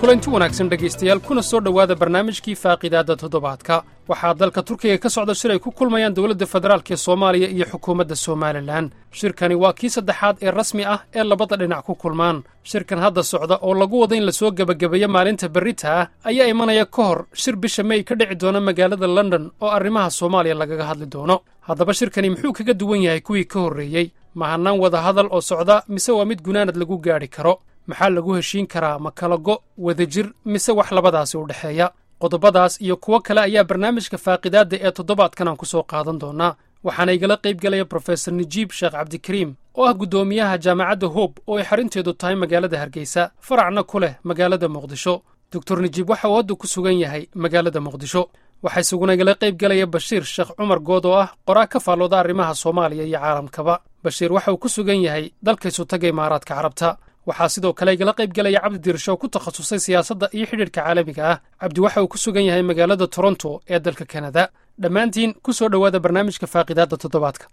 kulanti wanaagsan dhegaystayaal kuna soo dhowaada barnaamijkii faaqidaadda toddobaadka waxaa dalka turkiga ka socda shir ay ku kulmayaan dowladda federaalk ee soomaaliya iyo xukuumadda somalilan shirkani waa kii saddexaad ee rasmi ah ee labada dhinac ku kulmaan shirkan hadda socda oo lagu wada in lasoo gebagabeeyo maalinta berrita ah ayaa imanaya ka hor shir bisha mey ka dhici doona magaalada london oo arrimaha soomaaliya lagaga hadli doono haddaba shirkani muxuu kaga duwan yahay kuwii ka horreeyey ma hannaan wada hadal oo socda mise waa mid gunaanad lagu gaadhi karo maxaa lagu heshiin karaa ma kala go' wadajir mise wax labadaasi u dhexeeya qodobadaas iyo kuwo kale ayaa barnaamijka faaqidaadda ee toddobaadkan aan ku soo qaadan doonnaa waxaana igala qayb galaya brofesor najiib sheekh cabdikariim oo ah guddoomiyaha jaamacadda hoob oo ay xarunteedu tahay magaalada hargeysa faracna ku leh magaalada muqdisho doctor najiib waxa uu hadda ku sugan yahay magaalada muqdisho waxaa isaguna igala qayb galaya bashiir sheekh cumar good oo ah qoraa ka faallooda arrimaha soomaaliya iyo caalamkaba bashiir waxa uu ku sugan yahay dalkaysu taga imaaraadka carabta waxaa sidoo kale igala qayb galaya cabdi diirsho oo ku takhasusay siyaasadda iyo xidhiidhka caalamiga ah cabdi waxa uu ku sugan yahay magaalada toronto ee dalka kanada dhammaantiin ku soo dhowaada barnaamijka faaqidaadda toddobaadka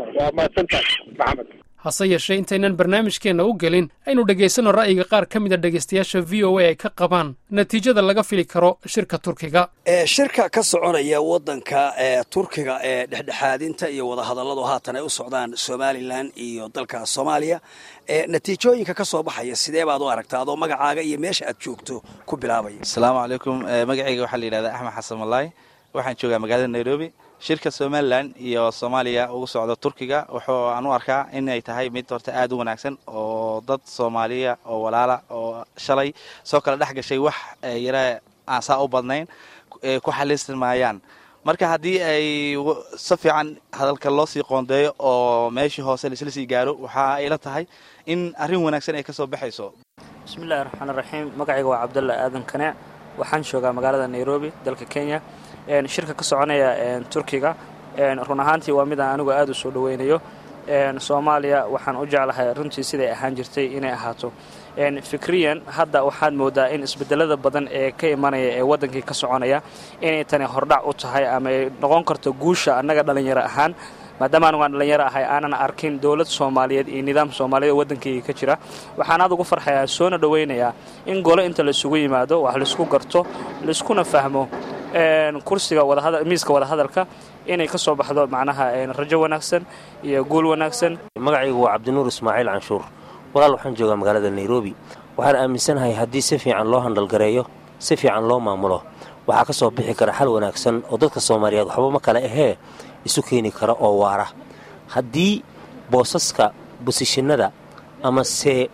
hase yeeshee intaynan barnaamijkeenna u gelin aynu dhegaysanno ra'yiga qaar ka mida dhegaystayaasha v o a ay ka qabaan natiijada laga fili karo shirka turkiga shirka ka soconaya wadanka turkiga ee dhexdhexaadinta iyo wadahadalladu haatan ay u socdaan somalilan iyo dalka soomaaliya natiijooyinka ka soo baxaya sidee baad u aragtaa adoo magacaaga iyo meesha aad joogto ku bilaabaya asalaamu calaykum magacayga waxaa la yidhahdaa axmed xasan malaay waxaan joogaa magaalada nairobi shirka somalilan iyo soomaaliya ugu socda turkiga wuxuu aan u arkaa inay tahay mid horta aad u wanaagsan oo dad soomaaliya oo walaala oo shalay soo kala dhex gashay wax yara aan saa u badnayn ku xaliismaayaan marka haddii ay si fiican hadalka loo sii qoondeeyo oo meeshii hoose laisla sii gaaro waxaa ayla tahay in arrin wanaagsan ay ka soo baxayso bismillahi raxmaan raxiim magacayga waa cabdalla aadan kaneec waxaan joogaa magaalada nairobi dalka kenya shirka ka soconaya turkiga run ahaantii waa mid aan anigu aad u soo dhoweynayo soomaaliya waxaan u jeclahay runtii siday ahaan jirtay inay ahaato fikriyan hadda waxaad moodaa in isbedelada badan ee ka imanaya ee wadankii ka soconaya inay tani hordhac u tahay ama ay noqon karto guusha annaga dhallinyaro ahaan maadaama anugu aan dhallinyaro ahay aanan arkin dowlad soomaaliyeed iyo nidaam soomaaliyeed oo waddankayga ka jira waxaan aad ugu farxayaa soona dhowaynayaa in golo inta laisugu yimaado wax laisku garto laiskuna fahmo kursiga miiska wadahadalka inay ka soo baxdo macnaha rajo wanaagsan iyo guul wanaagsan magacaygu waa cabdinuur ismaaciil canshuur walaal waxaan joogaa magaalada nairobi waxaan aaminsanahay haddii si fiican loo handhalgareeyo si fiican loo maamulo waxaa ka soo bixi kara xal wanaagsan oo dadka soomaaliyeed waxba ma kale ahee isu keeni kara oo waara haddii boosaska bosishinada amase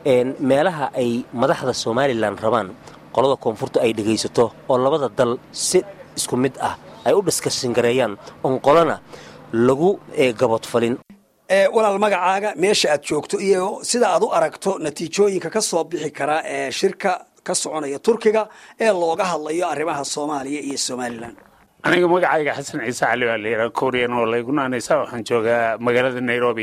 meelaha ay madaxda somalilan rabaan qolada koonfurta ay dhegaysato oo labada dal si isku mid ah ay u dhiskashingareeyaan oon qolana lagu gabadfalin walaal magacaaga meesha aad joogto iyo sida aad u aragto natiijooyinka ka soo bixi kara ee shirka ka soconaya turkiga ee looga hadlayo arrimaha soomaaliya iyo somalilan aniga magacayga xasan ciise cali baa layidhaha kooriyan oo laygunaanaysa waxaan joogaa magaalada nairobi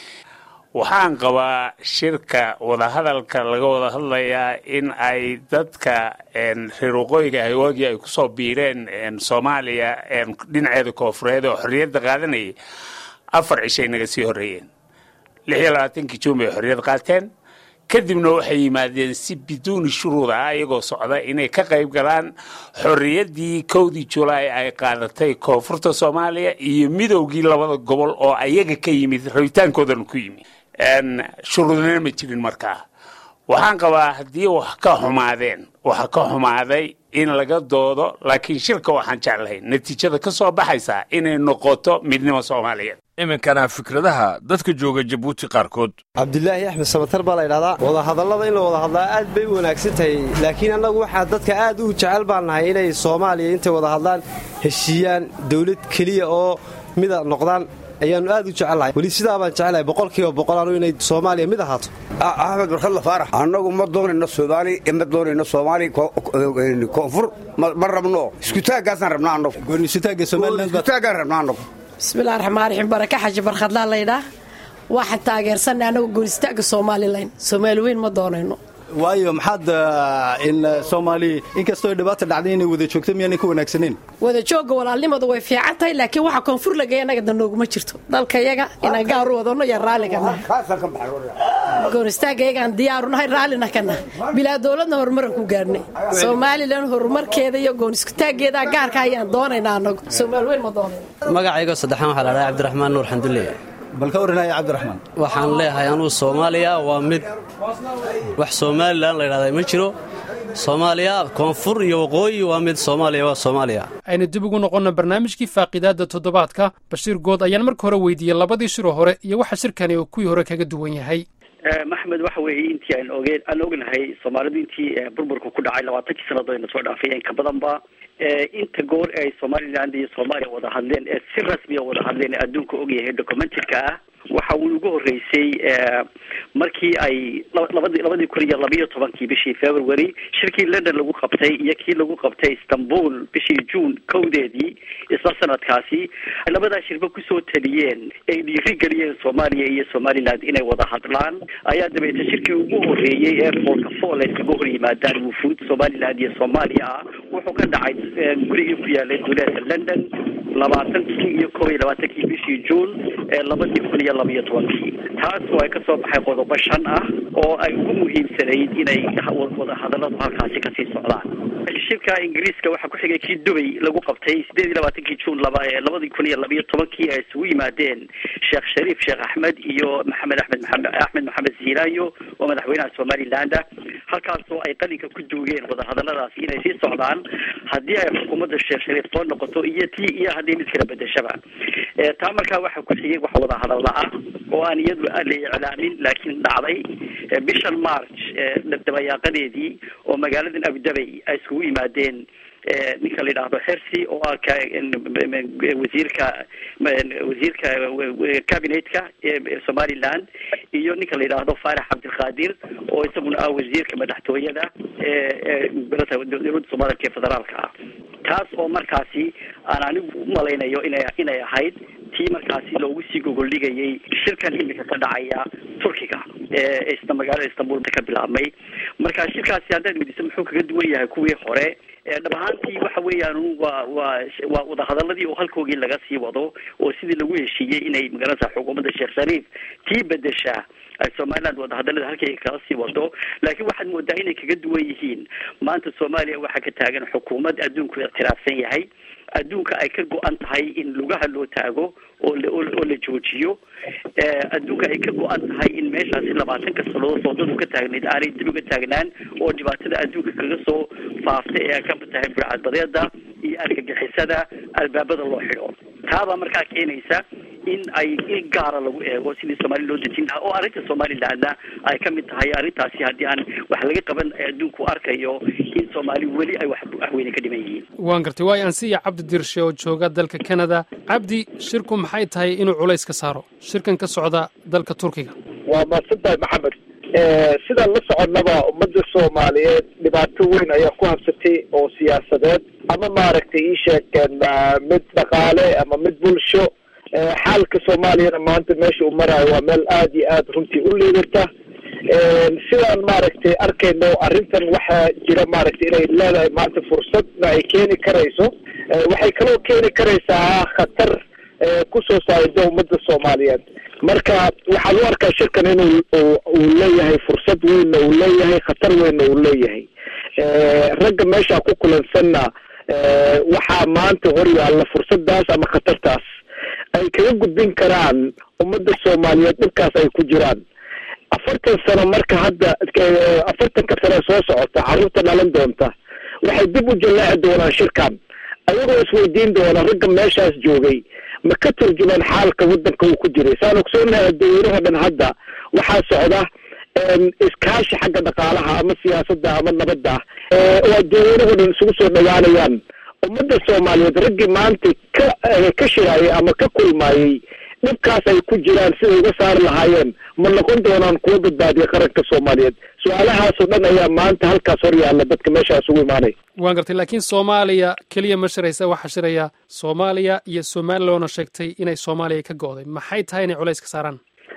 waxaan qabaa shirka wadahadalka laga wada hadlayaa in ay dadka reer waqooyiga hawaagii ay kusoo biireen soomaaliya dhinaceeda koofureed oo xorriyadda qaadanayay afar cishay naga sii horreeyeen lix iyo labaatankii juun bay xorriyad qaateen kadibna waxay yimaadeen si biduuni shuruud ah iyagoo socda inay ka qayb galaan xorriyaddii kowdii julaay ay qaadatay koonfurta soomaaliya iyo midowgii labada gobol oo ayaga ka yimid rabitaankoodana ku yimid shuruudnina ma jirin markaa waxaan qabaa haddii wax ka xumaadeen waxa ka xumaaday in laga doodo laakiin shirka waxaan jeclahay natiijada ka soo baxaysa inay noqoto midnimo soomaaliyeed iminkana fikradaha dadka jooga jabuuti qaarkood cabdulaahi axmed samatar baa la ydhahdaa wadahadallada in la wada hadlaa aad bay u wanaagsan tahay laakiin annagu waxaa dadka aad u jecel baan nahay inay soomaaliya intay wada hadlaan heshiiyaan dawlad keliya oo mida noqdaan ayaannu aad u jecelnahay weli sidaa baan jecelahay boqolkiiba boqolaanu inay soomaaliya mid ahaato axmed barkadla faarax annagu ma doonayno soomaali ma doonayno soomaali koonfur ma rabno iskutaaggaasaan rabnaa annagu iskutaaggaan rabnaa annagu bismillahi raxmaan raxiim baraka xaji barkhadlaa laydhaa waxaan taageersanay annagu goonistaagga somalilan soomaali weyn ma doonayno waayo maxaad in soomaali inkastoo dhibaata dhacday inay wada joogto miyaanay ka wanaagsaneyn wada joogga walaalnimadu way fiican tahay laakiin waxa koonfur lagaya inaga danooguma jirto dalkayaga inaan gaar u wadano iyo raalliga goonistaagayagaan diyaarunahay raallina ka nahay bilaa dowladna horumaran ku gaarhnay somalilan horumarkeeda iyo gooniskutaaggeeda gaarka ayaan doonaynaa anagu soomaal weyn ma doonayno magacaygo saddexaan waxaa la dhahay cabdiraxmaan nuur xandulle bal ka warranaya cabdiraxmaan waxaan leeyahay anugu soomaaliya waa mid wax somalilan la ydhahda ma jiro soomaaliya koonfur iyo waqooyi waa mid soomaaliya waa soomaaliya aynu dib ugu noqonna barnaamijkii faaqidaadda toddobaadka bashiir good ayaan marka hore weydiiyey labadii shiroo hore iyo waxa shirkani uu kuwii hore kaga duwan yahay maxmed waxa weeye intii aan ogeen aan ognahay soomaalidu intii burburka ku dhacay labaatankii sannadood ayna soo dhaafayeen ka badanba inta goor ay somaliland iyo soomaaliya wada hadleen ee si rasmiya wada hadleen ee adduunka ogyahay documentarka ah waxa uu ugu horreysay markii ay labadii labadii kun iyo labiyo tobankii bishii february shirkii london lagu qabtay iyo kii lagu qabtay istanbul bishii june kowdeedii isla sanadkaasi labadaa shirba kusoo taliyeen ay dhiiri geliyeen soomaaliya iyo somaliland inay wada hadlaan ayaa dabeete shirkii ugu horreeyey ee foolka fool ay kaga hor yimaadaan wufuud somaliland iyo soomaaliya ah wuxuu ka dhacay gurigii ku yaalay duleedka london labaatankii iyo kob iyo labaatankii bishii june ee labadii kun iyo labiyo tobankii taas oo ay kasoo baxay qodobo shan ah oo ay ugu muhiimsanayd inay wada hadalladu halkaasi kasii socdaan shirka ingiriiska waxaa ku xigay kii dubay lagu qabtay sideed iyo labaatankii june laba labadii kun iyo labiyo tobankii ay isugu yimaadeen sheekh shariif sheekh axmed iyo maxamed axmed maxamed axmed maxamed ziilaayo oo madaxweynaha somaliland halkaasoo ay qalinka ku duugeen wadahadalladaasi inay sii socdaan haddii ay xukuumadda sheekh shariif soo noqoto iyo tii iyo haddii mid kala bedeshaba taa markaa waxaa ku xigay wax wada hadalla ah oo aan iyadu la iclaamin laakiin dhacday bishan march dabayaaqadeedii oo magaaladan abudabay ay iskugu yimaadeen ninka la yidhaahdo xersi oo ah ka wasiirka wasiirka cabinetka somaliland iyo ninka la yidhaahdo faarax cabdilqaadir oo isaguna ah wasiirka madaxtooyada dowladda soomaalika ee federaalka ah taas oo markaasi aan anigu umalaynayo ina inay ahayd tii markaasi loogu sii gogoldhigayay shirkan imika ka dhacaya turkiga ee isna magaalada istanbul ka bilaabmay marka shirkaasi haddaad weydiiso muxuu kaga duwan yahay kuwii hore dhab ahaantii waxa weeyaan waa waa waa wadahadaladii oo halkoogii laga sii wado oo sidii lagu heshiiyey inay magaranaysa xukuumadda sheekh shariif tii bedesha ay somaliland wadahadalada halkay kala sii wado laakiin waxaad moodaa inay kaga duwan yihiin maanta soomaaliya waxaa ka taagan xukuumad adduunku ikhtilaafsan yahay adduunka ay ka go-an tahay in lugaha loo taago oo la oo la joojiyo adduunka ay ka go-an tahay in meeshaasi labaatanka sanadood soodadu ka taagnayd aanay dib uga taagnaan oo dhibaatada adduunka kaga soo faaftay ee ka tahay burcadbadeeda iyo argagixisada albaabada loo xidho taabaa markaa keenaysa in ay in gaara lagu eego sidii soomaaliya loo dejin lahaa oo arrinta somalilandna ay ka mid tahay arrintaasi haddii aan wax laga qaban adduunku arkayo in soomaali weli ay wax waxweyne ka dhiman yihiin waan gartay waayo ansiya cabdi dirshe oo jooga dalka canada cabdi shirku maxay tahay inuu culays ka saaro shirkan ka socda dalka turkiga waa mahadsantahay maxamed sidaan la soconnaba ummadda soomaaliyeed dhibaato weyn ayaa ku habsatay oo siyaasadeed ama maaragtay ii sheegeen mid dhaqaale ama mid bulsho xaalka soomaaliyana maanta meesha uu maraayo waa meel aada iyo aada runtii u liidata sidaan maaragtay arkayno arrintan waxaa jira maaragtay inay leedahay maanta fursadna ay keeni karayso waxay kaloo keeni karaysaa khatar kusoo saarida ummadda soomaaliyeed marka waxaan u arkaa shirkan inuu uu leeyahay fursad weynna uu leeyahay khatar weynna uu leeyahay ragga meesha ku kulansanna waxaa maanta hor yaalla fursadaas ama khatartaas ay kaga gudbin karaan ummadda soomaaliyeed dhibkaas ay ku jiraan afartan sano marka hadda afartanka sano soo socota carruurta dhalan doonta waxay dib u jallaaci doonaan shirkan ayagoo isweydiin doona ragga meeshaas joogay ma ka turjumaan xaalka waddanka uu ku jiray saan ogsoonahay adduunyanaho dhan hadda waxaa socda iskaashi xagga dhaqaalaha ama siyaasadda ama nabadda oo adduunyanaho dhan isugu soo dhawaanayaan ummadda soomaaliyeed raggii maanta ka ka shiraayay ama ka kulmaayey dhibkaas ay ku jiraan siday uga saari lahaayeen ma noqon doonaan kuwa badbaadiya qaranka soomaaliyeed su-aalahaasoo dhan ayaa maanta halkaas hor yaalla dadka meeshaas ugu imaanaya waan gartay laakiin soomaaliya keliya ma shiraysa waxaa shiraya soomaaliya iyo somalilandna sheegtay inay soomaaliya ka go'day maxay tahay inay culays ka saaraan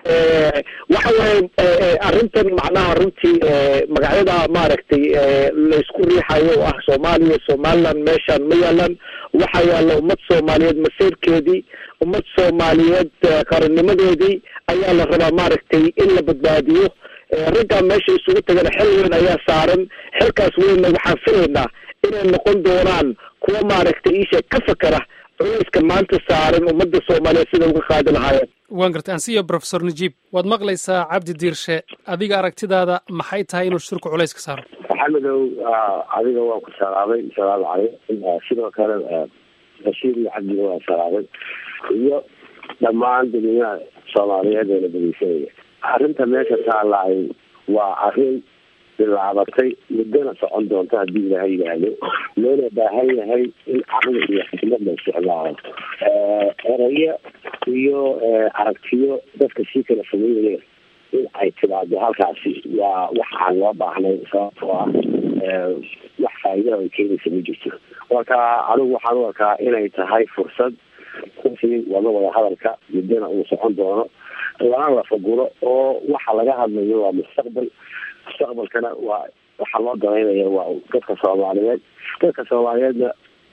waxa waaye arrintan macnaha runtii magacyada maaragtay laysku riixayo oo ah soomaaliya somaliland meeshaan ma yaalan waxaa yaalla ummad soomaaliyeed maseyrkeedii ummad soomaaliyeed qarannimadeedii ayaa la rabaa maaragtay in la badbaadiyo raggaa meesha isugu tagana xil weyn ayaa saaran xilkaas weynna waxaan filaynaa inay noqon doonaan kuwa maaragtay iisha ka fakera culayska maanta saaran ummadda soomaaliyeed sida uga qaadi lahaayeen waan gartay ansiyo profesor najiib waad maqlaysaa cabdi diirshe adiga aragtidaada maxay tahay inuu shirku culayska saaro maxamedow adiga waan ku salaamay salaamu calaykum sidoo kale bashiir iyo cabdiga waan salaamay iyo dhammaan dadweynaha soomaaliyeed ee la dhegeysanaya arrinta meesha taalaay waa arrin bilaabatay muddona socon doonto haddii ilaaha yidhaahdo loona baahan yahay in caqli iyo xikmad la isticmaalo erayo iyo aragtiyo dadka sii kala fogeynaya in ay timaado halkaasi waa wax aan loo baahnay sababtoo ah wax faa'iida ay keenaysa ma jirto marka anigu waxaan u arkaa inay tahay fursad runtii wada wada hadalka muddona uu socon doono lana la faguro oo waxa laga hadlayo waa mustaqbal mustaqbalkana waa waxaa loo danaynaya waa dadka soomaaliyeed dadka soomaaliyeedna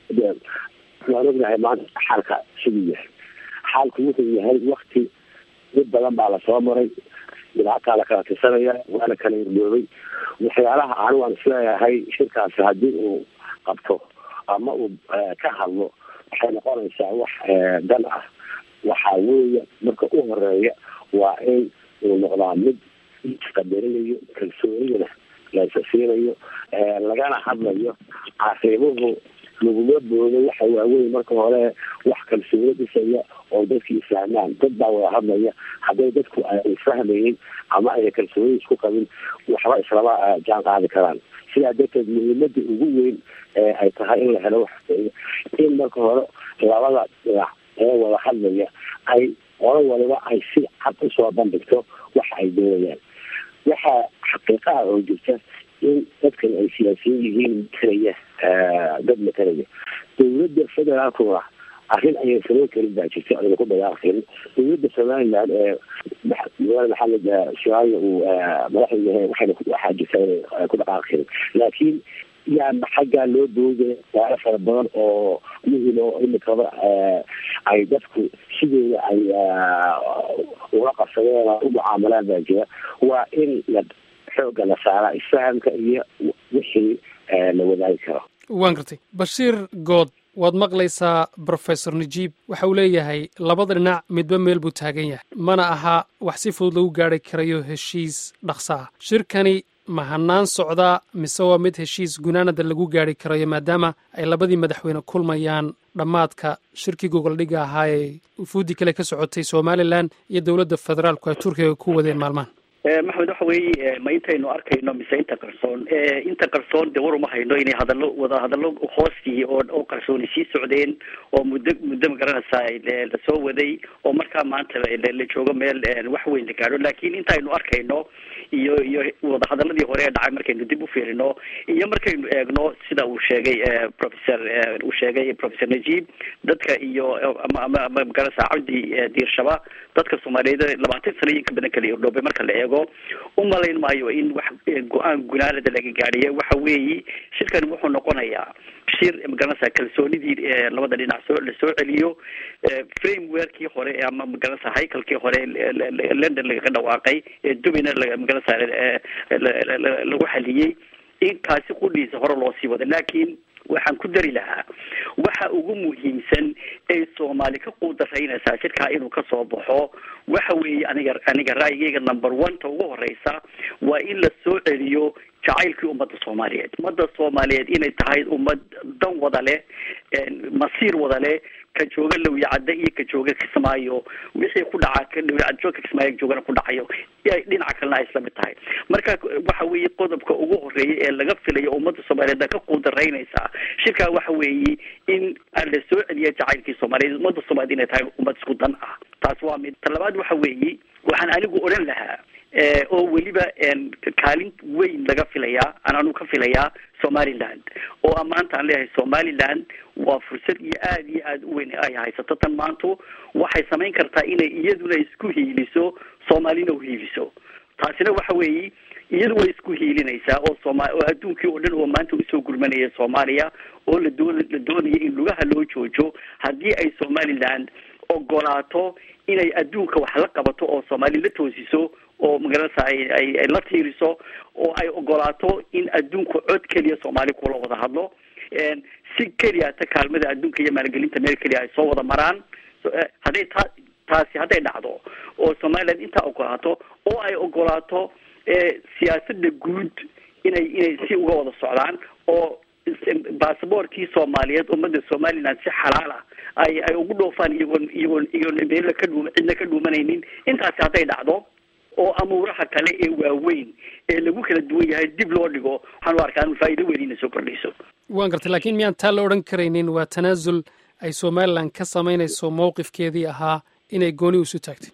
waan ognahay maanta xaalka siduu yahay xaalku wuxuu yahay wakti mid badan baa lasoo maray dhibaataa la kala tirsanaya waa la kala irdoobay waxyaalaha anigu aan isleeyahay shirkaasi haddii uu qabto ama uu ka hadlo waxay noqonaysaa wax dan ah waxaa weeye marka u horeeya waa in uu noqdaa mid isqadarinayo kalsoonidana laysa siinayo lagana hadlayo arrimuhu laguma boodo waxa waaweyn marka hore wax kalsooni dhisaya oo dadkii isfahmaan dad baa wada hadlaya hadday dadku ay isfahmayin ama ayna kalsooni isku qabin waxba islama jaan qaadi karaan sidaa darteed muhiimada ugu weyn ay tahay in la helo wax in marka hore labada dhinac ee wada hadlaya ay qolo waliba ay si cad usoo bandhigto waxa ay doonayaan waxaa xaqiiqa ah oo jirta in dadkan ay siyaasiyiin yihiin matalaya dad matalaya dowladda federaalkuna arrin ayay samayn karin baa jirta ayna ku dagaaqin dowladda somaliland ee madaxweyne maxamed shaayo uu madaxda yahay waxayna waxaa jirta inay ku dhaqaaqi karin laakiin yaana xaggaa loo boodaya waalo fara badan oo muhim oo imikaba ay dadku sidooda ay uga qabsadeen u mucaamalaan baa jira waa in la xooga la saaraa isfahamka iyo wixii la wadaagi karo waan gartay bashiir good waad maqlaysaa brofesor najiib waxa uu leeyahay labada dhinac midba meel buu taagan yahay mana aha wax si fudud lagu gaari karayo heshiis dhaqso ah shirkani ma hanaan socdaa mise waa mid heshiis gunaanada lagu gaari karayo maadaama ay labadii madaxweyne kulmayaan dhammaadka shirkii gogoldhiga ahaa ee ufuudi kale ka socotay somalilan iyo dowladda federaalku ay turkiga ku wadeen maalmahan maxamed waxa weeye ma intaynu arkayno mise inta qarsoon inta qarsoon dee war uma hayno inay hadallo wada hadallo hoostii oo oo qarsooni sii socdeen oo muddo muddo magaranaysaa lasoo waday oo markaa maanta la joogo meel wax weyn la gaadho laakiin intaynu arkayno iyo iyo wadahadaladii hore ee dhacay markaynu dib u fiirino iyo markaynu eegno sida uu sheegay professor uu sheegay professor najiib dadka iyo ama ama ama magaranaysaa cabdi diirshaba dadka soomaaliyeed labaatan sano iyo ka badan kala irdhoobay marka la eego u malayn maayo in wax go-aan gunaanada laga gaadhiya waxa weeyi shirkani wuxuu noqonayaa shir magaranaysaa kalsoonidii labada dhinac soo lasoo celiyo frameworkii hore ama magaranaysaa haykalkii hore london lagaga dhawaaqay ee dubina magaranaysaa lagu xaliyey in kaasi qudhiisa hore loo sii wado laakiin waxaan ku dari lahaa waxa ugu muhiimsan ay soomaali ka quudaraynaysaa shirkaa inuu kasoo baxo waxa weeye aniga aniga ra'yigayga number one ta ugu horeysa waa in la soo celiyo jacaylkii ummadda soomaaliyeed ummadda soomaaliyeed inay tahay ummad dan wada leh masiir wada leh ka jooga lawyacadda iyo ka jooga kismaayo wixii ku dhacaa ka lawyacad jooga kismaayo joogana ku dhacayo dhinaca kalena ay isla mid tahay marka waxa weeye qodobka ugu horeeya ee laga filayo ummadda soomaaliyeed ka quudaraynaysaa shirkaa waxa weeye in la soo celiya jacaylkii soomaaliyeed ummadda soomaaliyed inay tahay ummad isku dan ah taas waa mid ta labaad waxa weeye waxaan anigu odhan lahaa oo weliba kaalin weyn laga filayaa anaanu ka filayaa somaliland oo a maanta aan leeyahay somaliland waa fursad iyo aada iyo aada u weyn ay haysato tan maantu waxay samayn kartaa inay iyaduna isku hiiliso soomaalina uhiiliso taasina waxa weeyi iyadu way isku hiilinaysaa oo sooma oo adduunkii oo dhan oo maanta usoo gurmanaya soomaaliya oo la doon la doonaya in lugaha loo joojo haddii ay somaliland ogolaato inay adduunka wax la qabato oo soomaali la toosiso oo magaranaysa ay ay ay la tiiriso oo ay ogolaato in adduunku cod keliya soomaali kula wada hadlo si keliya ta kaalmada adduunka iyo maalgelinta meel keliya ay soo wada maraan hadday taa taasi hadday dhacdo oo somaliland intaa ogolaato oo ay ogolaato siyaasada guud inay inay si uga wada socdaan oo basaboorkii soomaaliyeed ummada somaliland si xalaal ah ay ay ugu dhoofaan iyagoon iyagoon iyagoon meel ka dhuum cidna ka dhuumanaynin intaasi hadday dhacdo oo amuuraha kale ee waaweyn ee lagu kala duwan yahay dib loo dhigo waxaan u arkaa in faa'iido weyn inay soo kordhayso waan gartay laakiin miyaan taa la odhan karaynin waa tanaasul ay somaliland ka samaynayso mowqifkeedii ahaa inay gooni isu taagtay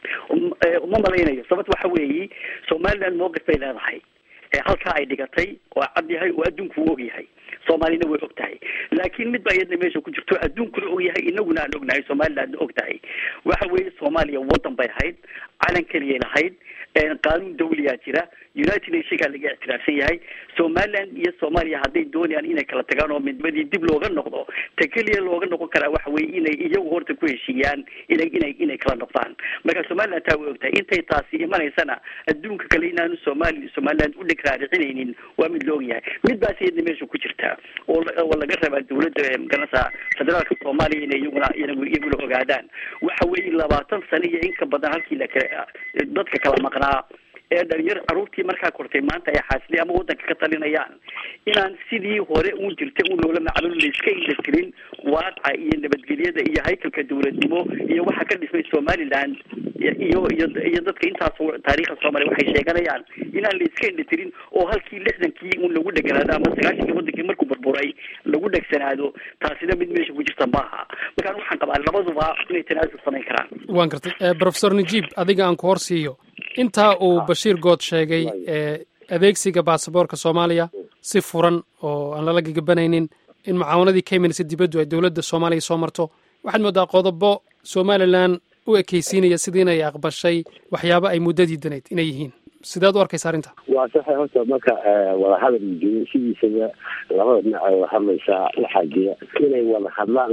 uma malaynayo sababt waxa weeyi somaliland mowqif bay leedahay halkaa ay dhigatay oo cad yahay oo adduunku u og yahay soomaalina way og tahay laakiin mid baa iyadna meesha ku jirto adduunkuna og yahay inaguna aan ognahay somalilandna og tahay waxa weeye soomaaliya waddan bay ahayd calan keliyay lahayd qaanuun dawliyaa jira united nationkaa laga ictiraafsan yahay somaliland iyo soomaaliya hadday doonayaan inay kala tagaan oo midnimadi dib looga noqdo ta keliya looga noqon karaa waxa weeye inay iyagu horta ku heshiiyaan inay inay inay kala noqdaan marka somaliland taa way ogtahay intay taasi imanaysana adduunka kale inaanu somali somaliland u dheg raaricinaynin waa mid la og yahay mid baas iyadna meesha ku jirta oo oo laga rabaa dawladda magaranaysa federaalka soomaaliya inay iyaguna iyaguna ogaadaan waxa weeye labaatan sano iyo in ka badan halkii la kala dadka kala maqnaa ee dhalinyar caruurtii markaa kortay maanta ay xaasili ama waddanka ka talinayaan inaan sidii hore uun jirta un loola macluul layska indhatirin waaqa iyo nabadgelyada iyo haykalka dawladnimo iyo waxa ka dhismay somaliland iyo iyo iyo dadka intaas taariikhda soomaaliya waxay sheeganayaan inaan layska indhatirin oo halkii lixdankii un lagu dheganaado ama sagaashankii wadankii markuu burburay lagu dhegsanaado taasina mid meesha ku jirta maaha markaan waxaan qabaa labaduba inay tanaasul samayn karaan waan gartay professor najiib adiga aan ku hor siiyo intaa uu bashiir good sheegay adeegsiga baasaboorka soomaaliya si furan oo aan lala gagabanaynin in mucaawanadii ka imanaysa dibaddu ay dowladda soomaaliya soo marto waxaad moodaa qodobo somalilan u ekaysiinaya sidii inay aqbashay waxyaaba ay muddadii danayd inay yihiin sideed u arkaysa arrinta waa saxa horta marka wadahadal jiro sidiisaba labada dhinac ay wada hadlaysaa waxaa jira inay wada hadlaan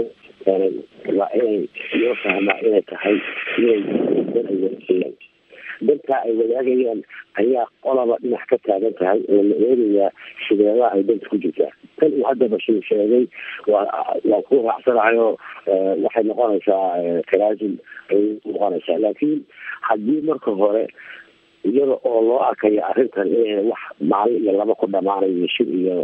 waa inay loo fahmaa inay tahay inay dan ay wadaagayaan dantaa ay wadaagayaan ayaa qolaba dhinac ka taagan tahay oo la eegayaa sideedaa ay danta ku jirtaa tan uu hadda bashiir sheegay waa waa ku raacsanahay oo waxay noqonaysaa tanaasul ay noqonaysaa laakiin haddii marka hore iyada oo loo arkayo arrintan inay wax maalin iyo laba ku dhamaanayo shir iyo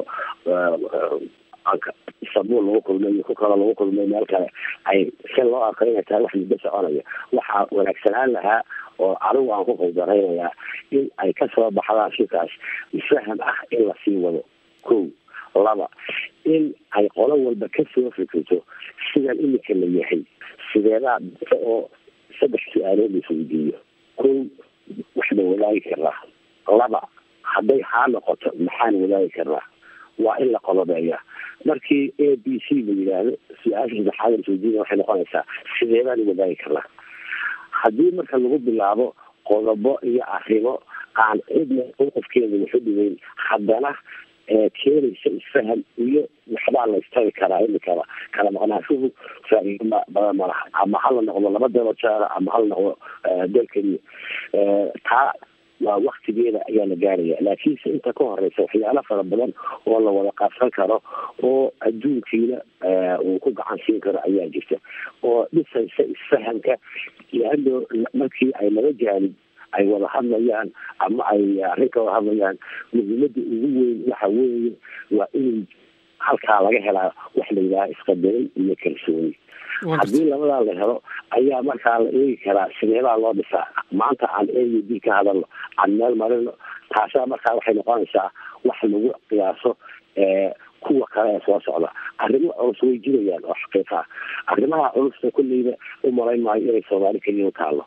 istanbul lagu kulmay iyo ku kale lagu kulmay meel kale ay si loo arko inay tahay wax muddo soconaya waxaa wanaagsanaan lahaa oo anigu aan ku qaldaraynayaa in ay kasoo baxdaan shirkaas faham ah in lasii wado ko laba in ay qolo walba kasoo fikirto sidan iminka la yahay sideedaa oo saddex su-aalood la isweydiiyo ko waxba wadaagi karnaa laba hadday haa noqoto maxaan wadaagi karnaa waa in la qolobeeya markii a b c la yidhaahdo su-aasha saddexaad lasweydiina waxay noqonaysaa sideedaan wadaagi karnaa haddii marka lagu bilaabo qodobo iyo arrimo aan cidna mowqifkeeda waxu dhigeyn haddana keenaysa isfaham iyo waxbaa la istari karaa imikaba kala maqnaashuhu faa-iido badan ma laha ama hala noqdo laba dalo jaara ama hala noqdo dal keliya taa waa waktigeeda ayaa la gaaraya laakiinse inta ka horeysa waxyaalo fara badan oo la wada qaabsan karo oo adduunkiina uu ku gacan siin karo ayaa jirta oo dhisaysa isfahamka leano markii ay laba jaanib ay wada hadlayaan ama ay arrin ka wada hadlayaan muhiimada ugu weyn waxa weeye waa in halkaa laga helaa wax la yidhaha isqadarin iyo kalsooni haddii labadaa la helo ayaa markaa la eegi karaa sideedaa loo dhisaa maanta aan a u d ka hadalno aan meel marino taasaa markaa waxay noqonaysaa wax lagu qiyaaso kuwa kale ee soo socda arrimo culus way jirayaan oo xaqiiqa ah arrimaha culusta kulleyba u malayn maayo inay soomaali keliya u taalo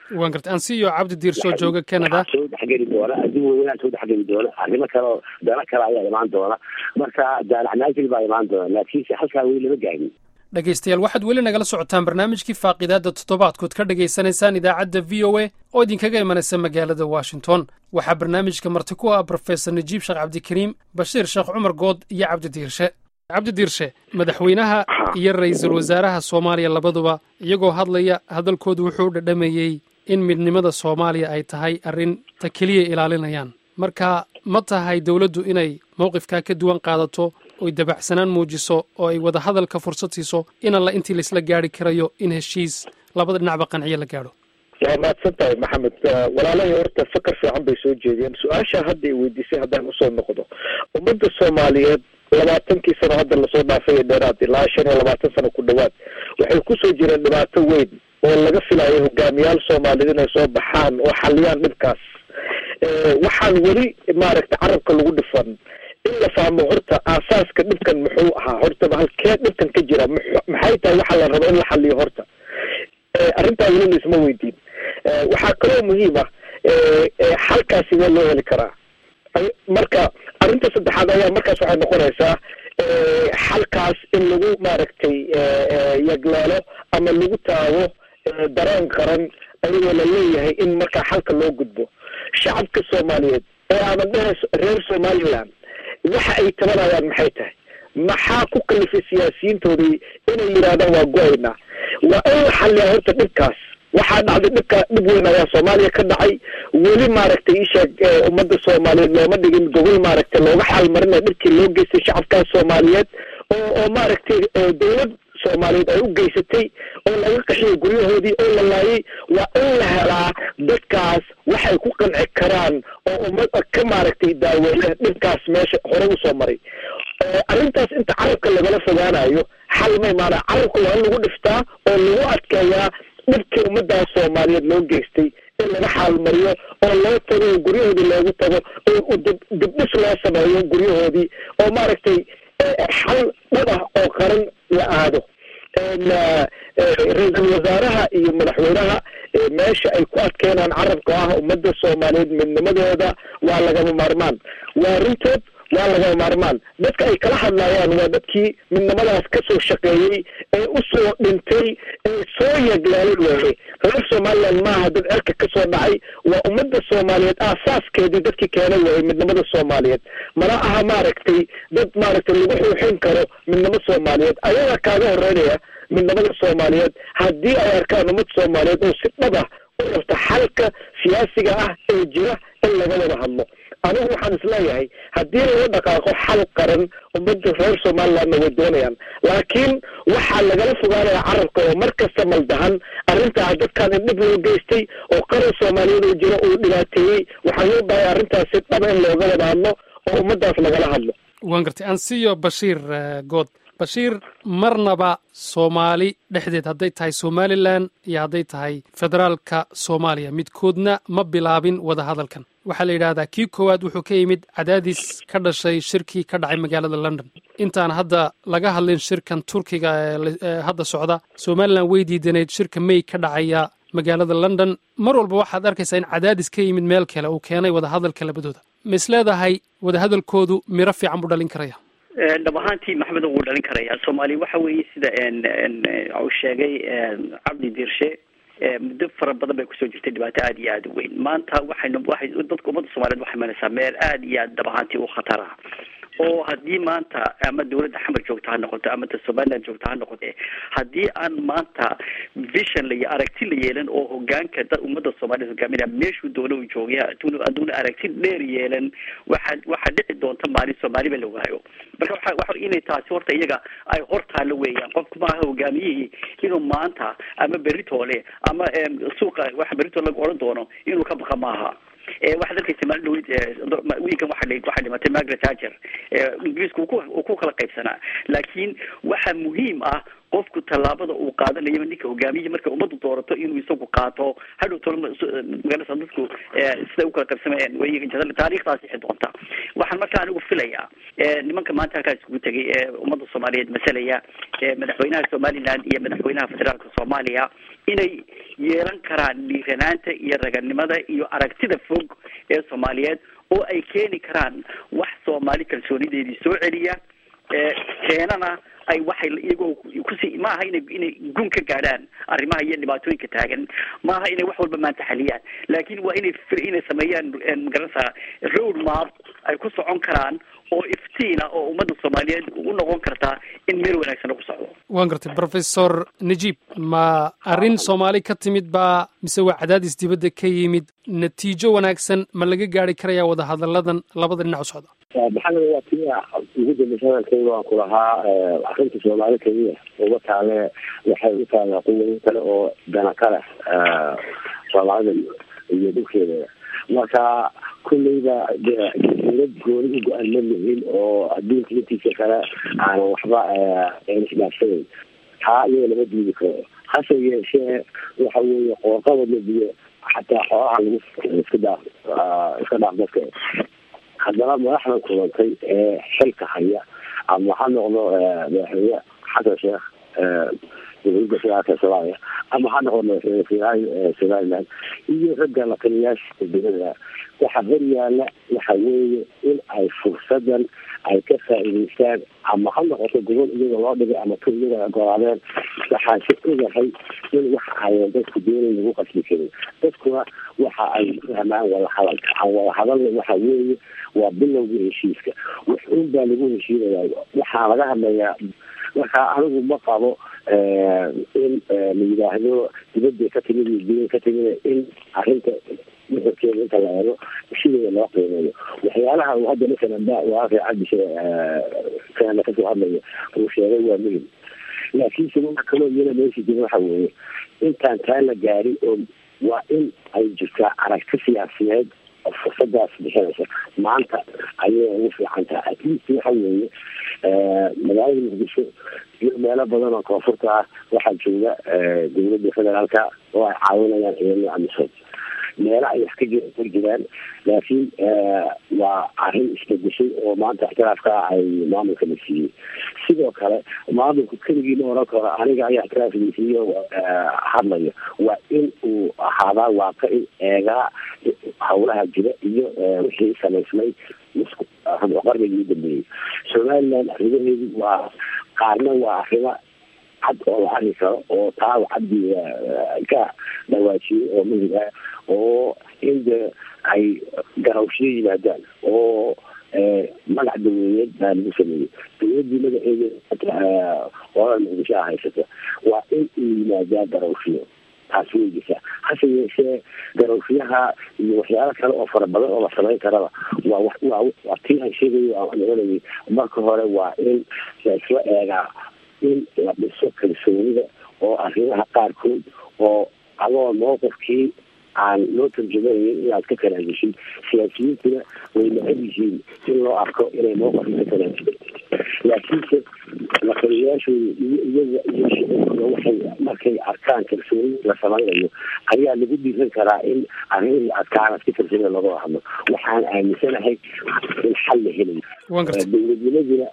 waan gartay ansiyo cabdi diirsoo jooga canada soo dhexgeli doona adduun weynaa soo dhexgeli doona arrimo kale oo dano kale ayaa imaan doona marka daalaxnaajil baa imaan doona laakiinse halkaa weli lama gaarin dhegaystayaal waxaad weli nagala socotaan barnaamijkii faaqidaadda toddobaadkood ka dhagaysanaysaan idaacadda v o a oo idinkaga imanaysa magaalada washington waxaa barnaamijka marti ku ah brofesor najiib sheekh cabdikariim bashiir sheekh cumar good iyo cabdi diirshe cabdi diirshe madaxweynaha iyo ra'iisul wasaaraha soomaaliya labaduba iyagoo hadlaya hadalkoodu wuxuu dhadhamayey in midnimada soomaaliya ay tahay arrin ta keliya ilaalinayaan marka ma tahay dowladdu inay mowqifkaa ka duwan qaadato oy dabacsanaan muujiso oo ay wada hadalka fursad siiso in alla intii laisla gaari karayo in heshiis labada dhinacba qanciyo la gaadho waa mahadsan tahay maxamed walaalahii horta fakar fiican bay soo jeediyeen su-aasha hadda i weydiisay haddaan usoo noqdo ummadda soomaaliyeed labaatankii sano hadda lasoo dhaafay ee dheeraad ilaa shan iyo labaatan sano ku dhowaad waxay kusoo jireen dhibaato weyn oo laga filayo hogaamiyaal soomaaliyeed inay soo baxaan oo xaliyaan dhibkaas waxaan weli maaragta carabka lagu dhifan in la fahmo horta aasaaska dhibkan muxuu ahaa hortaba halkee dhibkan ka jira maxay tahay waxaa la raba in la xaliyo horta arrintaa weli laisma weydiin waxaa kaloo muhiim ah xalkaasi waa loo heli karaa marka arrinta saddexaad ayaa markaas waxay noqonaysaa xalkaas in lagu maaragtay yagleelo ama lagu taago dareen qaran ayagoo la leeyahay in markaa xalka loo gudbo shacabka soomaaliyeed ee ama dhehe reer somaliland waxa ay tabanayaan maxay tahay maxaa ku kalifay siyaasiyiintoodii inay yidhaahdaan waa go-aynaa waa in la xaliyaa horta dhibkaas waxaa dhacday dhibka dhib weyn ayaa soomaaliya ka dhacay weli maaragtay isheeg ummadda soomaaliyeed looma dhigin gobol maaragtay looga xaalmarina dhibkii loo geystay shacabkaas soomaaliyeed oo oo maaragtay dowlad soomaaliyeed ay u geysatay oo laga qaxiyay guryahoodii oo la laayay waa in la helaa dadkaas waxay ku qanci karaan oo ummad ka maaragtay daaweeya dhibkaas meesha hore usoo maray arrintaas inta carabka lagala fogaanayo xal ma imaana carabka waa in lagu dhiftaa oo lagu adkeeyaa dhibkii ummadaas soomaaliyeed loo geystay in laga xaalmariyo oo loo tago oo guryahoodii loogu tago oo dib dibdhis loo sameeyo guryahoodii oo maaragtay xal dhab ah oo qaran la aado ra-iisul wasaaraha iyo madaxweynaha meesha ay ku adkeenaan carabka ah ummadda soomaaliyeed midnimadooda waa lagama maarmaan waa runtood waa lagama maarmaan dadka ay kala hadlayaan waa dadkii midnimadaas kasoo shaqeeyey ee usoo dhintay ee soo yaglaalay weeye reer somaliland maaha dad cerka kasoo dhacay waa ummadda soomaaliyeed aasaaskeedii dadkii keenay weeye midnimada soomaaliyeed mana aha maaragtay dad maaragtay lagu xuuxin karo midnimo soomaaliyeed ayagaa kaaga horeynaya midnimada soomaaliyeed haddii ay arkaan ummad soomaaliyeed oo si dhab ah u rabta xalka siyaasiga ah ee jira in laga wada hadlo anigu waxaan isleeyahay haddii laga dhaqaaqo xal qaran ummadda reer somalilandna way doonayaan laakiin waxaa lagala fogaanaya carabka oo mar kasta maldahan arrintaa dadkan in dhib loo geystay oo qaran soomaaliyeed oo jira uu dhibaateeyey waxaa loo bahay arrintaas si dhaba in looga wada hadlo oo ummaddaas lagala hadlo waan gartay ansiyo bashiir good bashiir marnaba soomaali dhexdeed hadday tahay somalilan iyo hadday tahay federaalka soomaaliya midkoodna ma bilaabin wada hadalkan waxaa la yidhaahdaa kii koowaad wuxuu ka yimid cadaadis ka dhashay shirkii ka dhacay magaalada london intaan hadda laga hadlin shirkan turkiga ee hadda socda somalilan way diidanayd shirka may ka dhacaya magaalada london mar walba waxaad arkaysaa in cadaadis ka yimid meel kale uu keenay wadahadalka labadooda ma is leedahay wadahadalkoodu miro fiican buu dhalin karaya dhab ahaantii maxmed wuu dhalin karaya soomaaliya waxa weeye sida uu sheegay cabdi diirshe muddo fara badan bay kusoo jirtay dhibaato aada iyo aada u weyn maanta waxaynu waxay dadka ummadda soomaliyeed waxay maraysaa meel aada iyo aada dhab ahaantii u khatar ah oo haddii maanta ama dawladda xamar joogta ha noqoto ama ta somaliland joogta ha noqote haddii aan maanta vision la aragti la yeelan oo hogaanka dad ummadda soomaliyeed hogaaminaya meeshuu doona uu joogay aduuna aragti dheer yeelan waxaa waxaa dhici doonta maalin soomaaliba la waayo marka waxa waxa inay taasi horta iyaga ay hortaalo weeyaan qofku maaha hogaamiyihii inuu maanta ama beritoole ama suuqa waxa beritoole lagu odhan doono inuu ka baqa maaha waxaad arkaysa maalin dhaweyd wiilkan waxa waxaa dhimatay margaret hager ingiriisku uu ku kala qaybsanaa laakiin waxaa muhiim ah qofku tallaabada uu qaadanayo ninka hogaamiya marka ummaddu doorato inuu isagu qaato hadhow tolo magarasa dadku siday ukala qaybsamayeen taariikhdaas ixi doonta waxaan marka anigu filayaa nimanka maanta halkaa iskugu tegay ee ummadda soomaaliyeed masalaya madaxweynaha somaliland iyo madaxweynaha federaalka soomaaliya inay yeelan karaan dhiiranaanta iyo raganimada iyo aragtida fog ee soomaaliyeed oo ay keeni karaan wax soomaali kalsoonideedii soo celiya keenana ay waxay iyagoo kusi maaha inay inay gun ka gaadhaan arrimaha iyo dhibaatooyinka taagan maaha inay wax walba maanta xaliyaan laakiin waa inay inay sameeyaan magaranaysaa road map ay ku socon karaan oo iftiina oo ummadda soomaaliyeed u noqon kartaa in meel wanaagsan lagu socdo waan gartay professor najib ma arrin soomaali ka timid baa mise waa cadaadis dibadda ka yimid natiijo wanaagsan ma laga gaari karayaa wadahadalladan labada dhinac u socda maxamed waa tii ugu dambaysa hadalkayga waan ku lahaa arrinta soomaali keliya uma taale waxay u taalaa quwado kale oo dana ka leh soomaalida iyo dhulkeeda marka kulleyba dowlad gooni u go-an ma lihin oo adduunka intiisa kale aanan waxba isdhaafsanayn taa iyaga lama diidi karo hase yeeshee waxa weeye qoorqabad la diyo xataa xoolaha lagu iska dhaaf iska dhaaf dadka haddana madaxdan kulantay ee xilka haya ama ha noqdo madaxweyne xasan sheekh dowladda federaalka soomaaliya ama ha noqdo madaxweyne federaalka somaliland iyo ragga lataliyaasha dowladda waxa hor yaala waxa weeye in ay fursadan ay ka faa'iidaystaan ama ha noqoto gobol iyaga loo dhigay ama tur iyaga ogolaadeen waxaan si ogahay in waxa ayan dadku doonayn lagu qasbi karin dadkuna waxa ay fahmaan wadahadalka aan wadahadalna waxa weeye waa bilowgii heshiiska wax un baa lagu heshiinayaa waxaa laga hadlayaa marka anigu ma qabo in la yidhaahdo dibadda ka timid iyo diban ka timid in arrinta muxurkeeda inta la eego sideeda loo qiimeeyo waxyaalaha uu hadda masalan ba waafay cabdishe kana kasoo hadlaya uu sheegay waa muhim laakiinse waxa kaloo iyana meesha jira waxa weeye intaan taa la gaarin oo waa in ay jirtaa aragti siyaasiyeed oo fursadaas bixinaysa maanta ayay ugu fiican tahay at least waxa weeye magaalada muqdisho iyo meelo badan oo koonfurta ah waxaa jooga dowladda federaalka oo ay caawinayaan ciidamada amisom meelo ay wax ka jir ku jiraan laakiin waa arrin isbedeshay oo maanta ixtiraafka ay maamulka la siiyey sidoo kale maamulku keligii ma oran karo aniga ayaa ixtiraaf la siiyo hadlayo waa in uu ahaadaa waaqa in eegaa hawlaha jira iyo wixii samaysmay qarnigii u dambeeyey somaliland arrimaheedu waa qaarna waa arrimo cad oo la arki karo oo taa cabdi ka dhawaajiyey oo muhim ah oo in de ay garawshiyo yimaadaan oo magac daweeyeed baa lagu sameeyey dowladii magaceeda olada muqdisho a haysata waa in uu yimaadaa garawshiyo taasi way jirtaa hase yeeshee garawshiyaha iyo waxyaalo kale oo fara badan oo la samayn karaba waa waa waa tii aan sheegayo aan noqonayay marka hore waa in la isla eegaa in la dhiso kalsoonida oo arrimaha qaarkood oo adoo mowqifkii aan loo tarjamanayn inaad ka tanaajushin siyaasiyiintuna way necab yihiin in loo arko inay mowqifka ka tanaajusay laakiinse lataliyayaashooda iyo iyaga iyo shicibkuna waxay markay arkaan kalsooni la samaynayo ayaa lagu dhiiran karaa in arrimihii adkaana si kalsoonida looga hadlo waxaan aaminsanahay in xal la helayo dowladnimaduna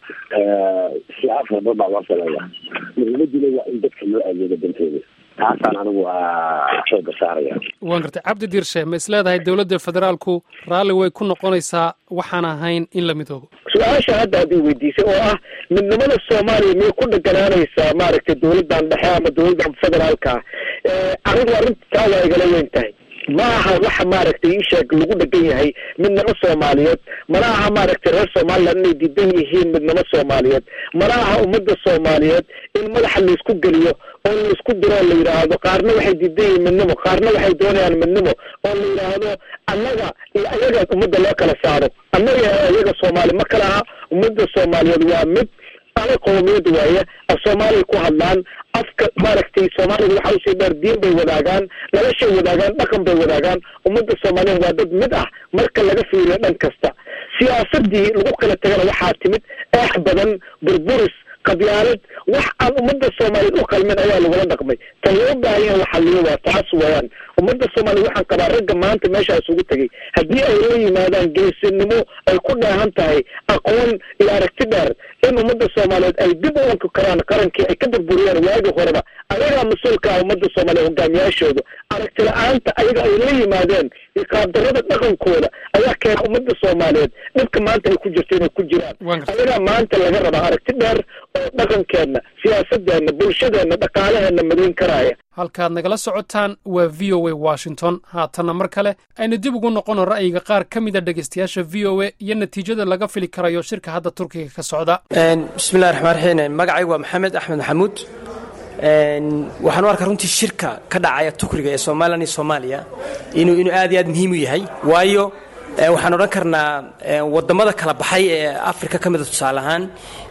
siyaab fara baa loo sameeyaa muhiimaduna waa in dadka loo adeego dantooda taasaan anigu xooga saaraya waan gartay cabdi diirshe ma is leedahay dowladda federaalku raalli way ku noqonaysaa waxaan ahayn in la midoobo su-aasha hadda aad i weydiisay oo ah midnimada soomaaliya miyay ku dheganaanaysaa maaragtay dowladdan dhexe ama dowladdan federaalka arrintu arrintaa waa igala weyn tahay ma aha waxa maaragtay isheeg lagu dhegan yahay midnimo soomaaliyeed mana aha maaragtay reer somaliland inay diidan yihiin midnimo soomaaliyeed mana aha ummadda soomaaliyeed in madaxa laisku geliyo oo laisku diro oo la yidhaahdo qaarna waxay diidan yihiin midnimo qaarna waxay doonayaan midnimo oo la yidhaahdo annaga iyo ayaga ummadda loo kala saaro annaga ayaga soomaali ma kala aha ummadda soomaaliyeed waa mid ala qowmiyad waaye af soomaaliya ku hadlaan afka maaragtay soomaalida waxa usii dheer diin bay wadaagaan noloshay wadaagaan dhaqan bay wadaagaan ummadda soomaaliyeed waa dad mid ah marka laga fiiriyo dhan kasta siyaasadii lagu kala tagana waxaa timid eex badan burburis qabyaalad wax aan ummadda soomaaliyeed u qalmin ayaa lagula dhaqmay tan loo baahan yahay waxa liyo waa taas weeyaan ummadda soomaaliyeed waxaan qabaa ragga maanta meeshaas ugu tegay haddii ay la yimaadaan geesinimo ay ku dheehan tahay aqoon iyo aragti dheer in ummadda soomaaliyeed ay dib u unki karaan qarankii ay ka burburiyeen waagi horeba ayagaa mas-uulka ah ummadda soomaaliyeed hogaamiyaashooda aragti la-aanta ayaga ay la yimaadeen iyo qaabdarrada dhaqankooda ayaa keena ummadda soomaaliyeed dhibka maanta ay ku jirto inay ku jiraan ayagaa maanta laga rabaa aragti dheer oo dhaqankeenna siyaasadeenna bulshadeenna dhaqaalaheenna madayn karaya halkaad nagala socotaan waa v o a washington haatanna mar kale aynu dib ugu noqono ra'yiga qaar ka mida dhegaystayaasha v o a iyo natiijada laga fili karayo shirka hadda turkiga ka socda bismillahi raxmaan raxiim magacaygu waa maxamed axmed maxamuud waxaan u arkaa runtii shirka ka dhacaya tukriga ee somalilan iyo soomaaliya inuu inuu aad iyo aad muhiim u yahay waayo waxaan odhan karnaa wadamada kala baxay ee africa ka mida tusaale ahaan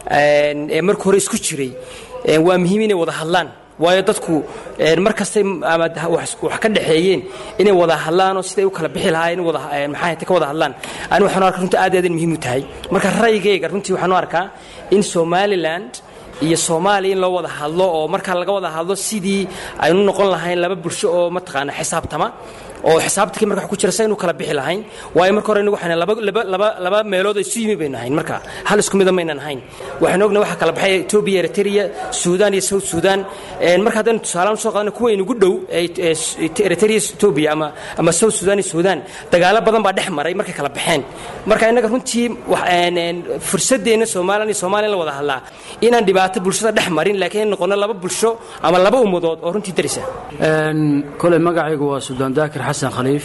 ee marka hore isku jiray waa muhiim inay wada hadlaan waayo dadku mar kastay ama wax ka dhexeeyeen inay wada hadlaanoo siday u kala bixi lahaayeen wada maxaa ka wada hadlaan ani waxaan u arkaa runtii aad iyo aad muhiim u tahay marka ra'yigayga runtii waxaan u arkaa in somaliland iyo soomaaliya in loo wada hadlo oo markaa laga wada hadlo sidii aynu noqon lahayn laba bulsho oo mataqaana xisaabtama oo xisaabtakii marka wax ku jira saynu kala bixi lahayn waayo marka hore inagu waxaan laba laba laba laba meelood oo isu yimi baynu ahayn marka hal isku mida maynan ahayn waxaan ognahay waxa kala baxay Ethiopia Eritrea Sudan iyo South Sudan een marka haddaan tusaale soo qaadano kuwa inagu dhow Eritrea Ethiopia ama ama South Sudan iyo Sudan dagaalo badan baa dhex maray markay kala baxeen marka inaga runtii fursadeena Soomaaliya iyo Soomaaliya la wada hadlaa inaan dhibaato bulshada dhex marin laakiin noqono laba bulsho ama laba ummadood oo runtii darisa kole magacaygu waa Sudan Daakir xasan khaliif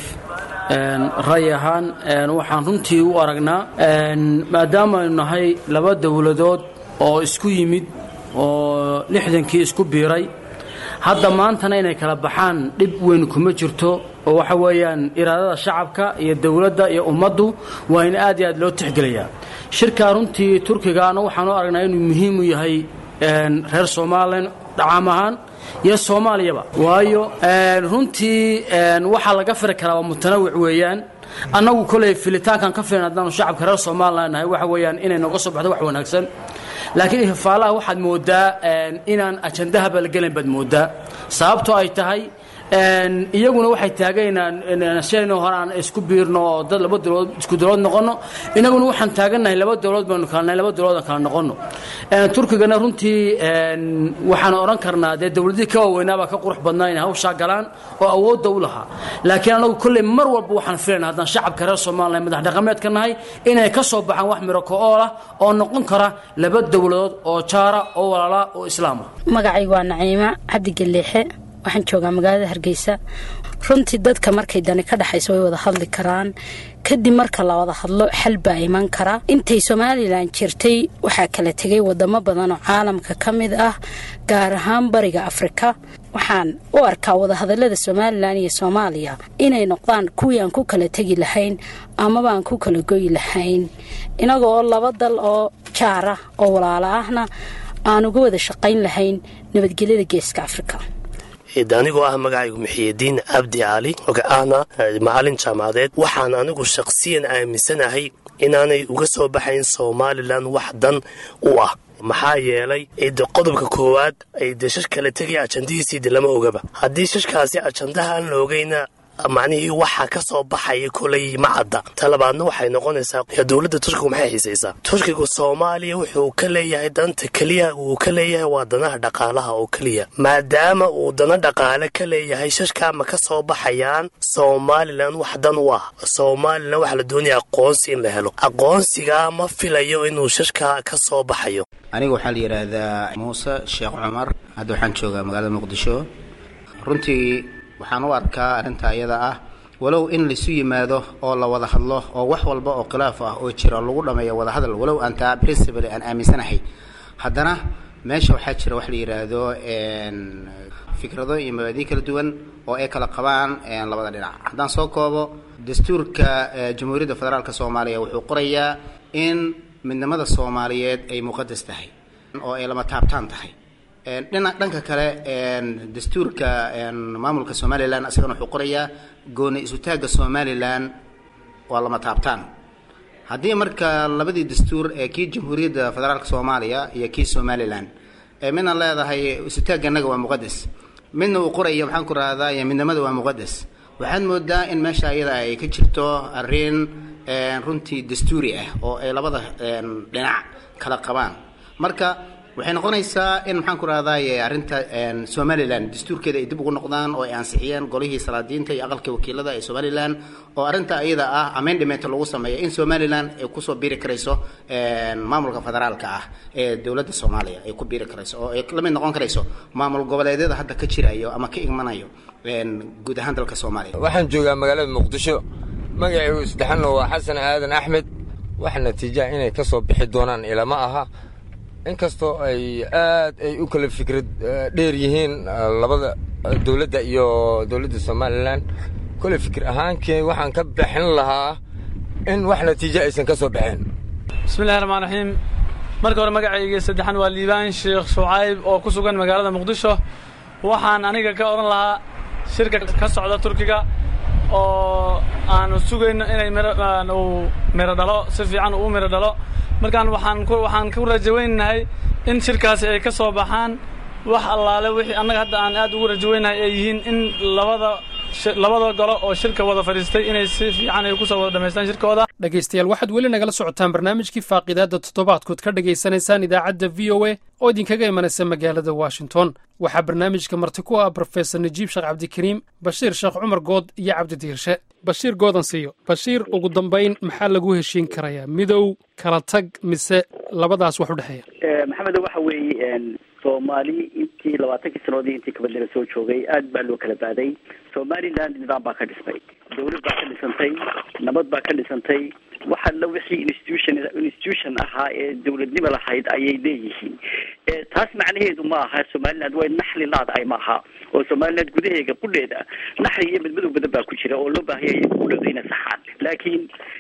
ra'yi ahaan waxaan runtii u aragnaa maadaama aynu nahay laba dowladood oo isku yimid oo lixdankii isku biiray hadda maantana inay kala baxaan dhib weyn kuma jirto oo waxa weeyaan iraadada shacabka iyo dowladda iyo ummaddu waa in aad iyo aad loo tixgeliyaa shirkaa runtii turkigaana waxaan u aragnaa inuu muhiim u yahay reer somalilan dhacaam ahaan iyo soomaaliyaba waayo runtii waxaa laga firi karaa waa mutanawic weeyaan annagu koley filitaankan ka filan haddaanu shacabka reer somalilan nahay waxa weeyaan inay nooga soo baxdo wax wanaagsan laakiin ifaalaha waxaad moodaa inaan ajandahaba la gelin baad moodaa sababtoo ay tahay iyaguna waxay taagaynaan sidaynu hore aan isku biirno oo dad laba dowladood isku dowlad noqono inaguna waxaan taagannahay laba dowladood baynu kala nahay laba dowladood aan kala noqono turkigana runtii waxaan odhan karnaa dee dowladihii ka waaweynaabaa ka qurux badnaa inay hawshaa galaan oo awoodda u lahaa laakiin anagu kolley mar walba waxaan filayna haddaan shacabka reer somalilan madax dhaqameedka nahay inay ka soo baxaan wax miro ko-ool ah oo noqon kara laba dowladood oo jaara oo walaala oo islaama magacaygu waa naciima cabdi galeexe waxaan joogaa magaalada hargeysa runtii dadka markay dani ka dhexayso way wada hadli karaan kadib marka la wada hadlo xal baa iman kara intay somalilan jirtay waxaa kala tegay wadamo badan oo caalamka ka mid ah gaar ahaan bariga afrika waxaan u arkaa wadahadalada somalilan iyo soomaaliya inay noqdaan kuwii aan ku kala tegi lahayn amaba aan ku kala goyi lahayn inaga oo laba dal oo jaara oo walaalo ahna aan uga wada shaqayn lahayn nabadgelyada geeska afrika anigoo ah magacaygu muxiyidiin cabdi cali ahna macalin jaamacadeed waxaan anigu shaqsiyan aaminsanahay inaanay uga soo baxayn somalilan wax dan u ah maxaa yeelay de qodobka koowaad ay de shash kala tegaya ajandihiisii de lama ogaba haddii shashkaasi ajandaha aan la ogayna macnihii waxa ka soo baxaya kolay ma cadda talabaadna waxay noqonaysaa dowladda turkigu maxay xiisaysaa turkigu soomaaliya wuxuu ka leeyahay danta keliya uu ka leeyahay waa danaha dhaqaalaha oo keliya maadaama uu dana dhaqaale ka leeyahay shashkaa ma ka soo baxayaan somalilan wax dan u ah somalilan waxaa la doonaya aqoonsi in la helo aqoonsigaa ma filayo inuu shashkaa ka soo baxayo aniga waxaa la yidhaahdaa muuse sheekh cumar hadda waxaan joogaa magaalada muqdisho runtii waxaan u arkaa arrinta iyada ah walow in laisu yimaado oo la wada hadlo oo wax walba oo khilaaf ah oo jira lagu dhameeyo wada hadal walow aan taa principally aan aaminsanahay haddana meesha waxaa jira wax la yidhaahdo fikrado iyo mabaadii kala duwan oo ay kala qabaan labada dhinac haddaan soo koobo dastuurka jamhuuriyadda federaalk soomaaliya wuxuu qorayaa in midnimada soomaaliyeed ay muqadas tahay oo ay lama taabtaan tahay dhina dhanka kale dastuurka maamulka somalilan isagana wuxuu qorayaa gooni isutaagga somalilan waa lama taabtaan haddii marka labadii dastuur ee kii jamhuuriyadda federaalka soomaaliya iyo kii somalilan ee midna leedahay isutaaganaga waa muqadas midna uu qoraya maxaan ku rahdaa iyo midnimada waa muqadas waxaad moodaa in meesha iyada ay ka jirto arrin runtii dastuuri ah oo ay labada dhinac kala qabaan marka waxay noqonaysaa in maxaan ku rahdaye arrinta somalilan dastuurkeeda ay dib ugu noqdaan oo ay ansixiyeen golihii salaadiinta iyo aqalka wakiilada ee somalilan oo arrinta iyada ah amendament lagu sameeyo in somalilan ay kusoo biiri karayso maamulka federaalka ah ee dowladda soomaaliya ay ku biiri karayso oo ay la mid noqon karayso maamul goboleedyada hadda ka jirayo ama ka igmanayo guud ahaan dalka soomaaliya waxaan joogaa magaalada muqdisho magacaygu saddexanna waa xasan aadan axmed wax natiijaa inay ka soo bixi doonaan ilama aha inkastoo ay aad ay u kala fikrad dheer yihiin labada dowladda iyo dowladda somalilan kole fikir ahaankii waxaan ka bixin lahaa in wax natiijo aysan ka soo baxeen bismillahi raxmaan raxiim marka hore magacayga saddexan waa liibaan sheekh shucayb oo ku sugan magaalada muqdisho waxaan aniga ka odhan lahaa shirka ka socda turkiga oo aanu sugayno inay uu miro dhalo si fiican uu miro dhalo markaan waxaan ku waxaan ku rajaweynahay in shirkaasi ay ka soo baxaan wax allaale wixii annaga hadda aan aad ugu rajaweynahay ay yihiin in labada labada golo oo shirka wada fadhiistay inay si fiican ay kusoo wada dhammaystaan shirkooda dhegaystayaal waxaad weli nagala socotaan barnaamijkii faaqidaadda toddobaadkood ka dhegaysanaysaan idaacadda v o a oo idinkaga imanaysa magaalada washington waxaa barnaamijka marti ku ah brofesor najiib sheekh cabdikariim bashiir sheekh cumar good iyo cabdi diirshe bashiir goodan siiyo bashiir ugu dambayn maxaa lagu heshiin karayaa midow kala tag mise labadaas wax u dhexeeya maxamed waxa weeye soomaali intii labaatankii sanoodii intii kabadlina soo joogay aad baa loo kala baaday somaliland nidaam baa ka dhismay dawlad baa ka dhisantay nabad baa ka dhisantay waxa la wixii institution institution ahaa ee dawladnimo lahayd ayay leeyihiin taas macnaheedu ma aha somaliland way naxli laadahay maaha oo somaliland gudaheega qudheeda naxli iyo midmadow badan baa ku jira oo loo baahaya qudhooda inay saxaan laakiin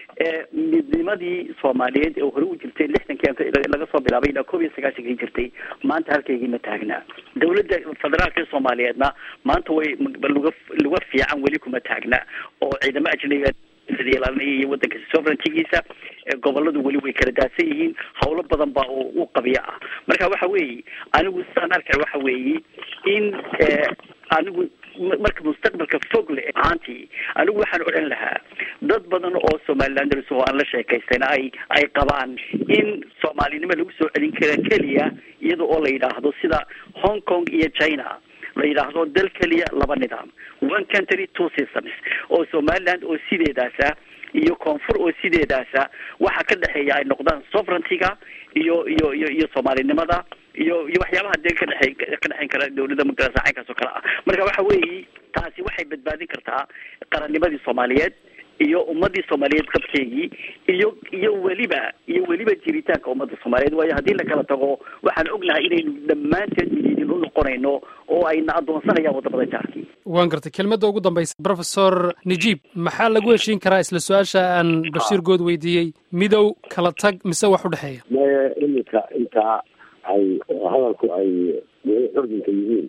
midnimadii soomaaliyeed ee hore u jirtay lixdankii laga soo bilaabay ilaa koob iyo sagaashankii jirtay maanta halkaygii ma taagnaa dawladda federaalka ee soomaaliyeedna maanta way luga luga fiican weli kuma taagna oo ciidamo ajnabiga ilaalinaya iyo wadanka sovereigntigiisa goboladu weli way kala daadsan yihiin hawlo badan baa u qabiya ah marka waxa weeye anigu sidaan arkay waxa weeye in anigu marka mustaqbalka fog le ahaantii anigu waxaan odhan lahaa dad badan oo somalilanders oo aan la sheekaystayna ay ay qabaan in soomaalinimo lagu soo celin kara keliya iyada oo la yidhaahdo sida hong kong iyo china la yidhaahdo dal keliya laba nidaam one country two systems oo somaliland oo sideedaasa iyo koonfur oo sideedaasa waxa ka dhexeeya ay noqdaan sovereigntyga iyo iyo iyo iyo soomaalinimada iyo iyo waxyaabaha dee ka dhexey ka dhexeyn kara dawladda magarasa caynkaas oo kale ah marka waxa weeye taasi waxay badbaadin kartaa qarannimadii soomaaliyeed iyo ummadii soomaaliyeed qabkeygii iyo iyo weliba iyo weliba jiritaanka ummadda soomaaliyeed waayo haddii la kala tago waxaan ognahay inaynu dhammaanteed midiidin u noqonayno oo ayna addoonsanayaan waddamada jaarkii waan gartay kelmadda ugu dambaysa brofesor najiib maxaa lagu heshiin karaa isla su-aasha aan bashiir good weydiiyey midow kala tag mise wax u dhexeeya maya iminka intaa ay hadalku ay weli curdinka yihiin